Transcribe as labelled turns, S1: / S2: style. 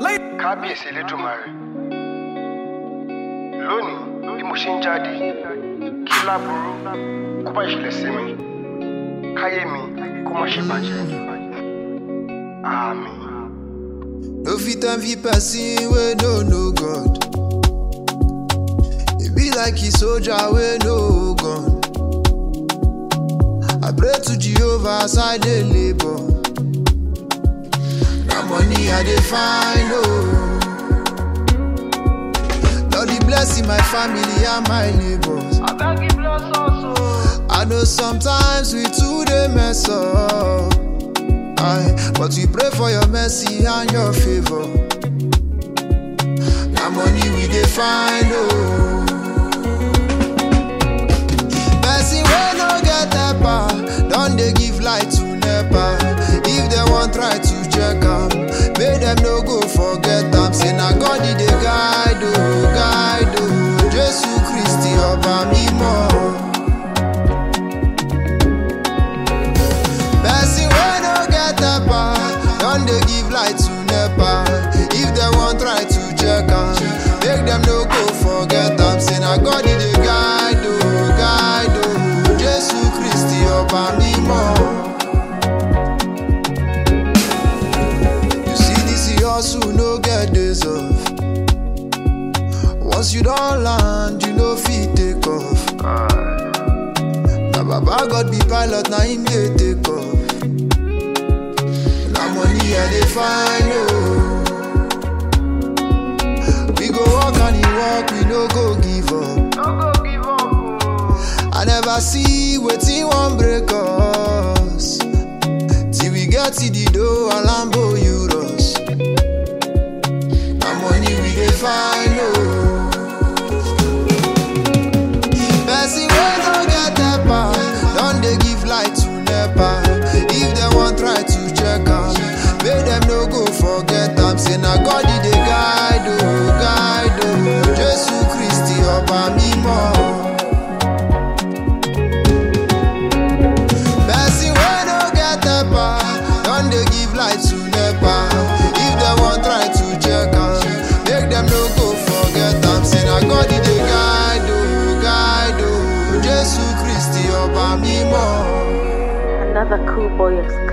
S1: kábíyèsí elédùnmarè lónìí bí mo ṣe ń jáde kí láburú kó má ṣẹlẹ̀ sí mi káyé mi kó má ṣe bàjẹ́ àmín.
S2: No fit envy person wey no know God. E be like a soldier wey no gun. I pray to Jehovah as I dey labour. Na money I dey find oh. Lord dey bless my family and my neighbors.
S1: abeg give bless us o.
S2: I know sometimes we too dey mess up. Aye, but we pray for your mercy and your favor. Na money we dey find oh. Person wey no get helper don dey give light to nepa. If dem wan try to check am, make dem no go forget am. Say na God e dey guide o, guide o. Jesu Kristi ọba mímọ́. Person wey no get helper don dey give light to nepa. If dem wan try to check am, make dem no go forget am. Say na God e dey guide o, guide o. Jesu Kristi ọba mímọ́. You see this hustle no get days off. Once you don land, you no fit take off. Na baba God be pilot, na him dey take off. Na money I dey find oh. We go work and e work, we no go give up.
S1: no go give up o.
S2: I never see wetin wan break us. Till we get to the door and Lambo Euros. Na money we dey find oh. Person wey no get helper don dey give light to nepa. If dem wan try to check am, make dem no go forget am. Say na God e dey guide o, guide o. Jesu Kristi ọba mímọ́. Person wey no get helper don dey give light to nepa. If dem wan try to check am, make dem no go forget am. Say na God e dey guide o, guide o. Jesu Kristi ọba mímọ́.
S3: Another cool boy exclusive.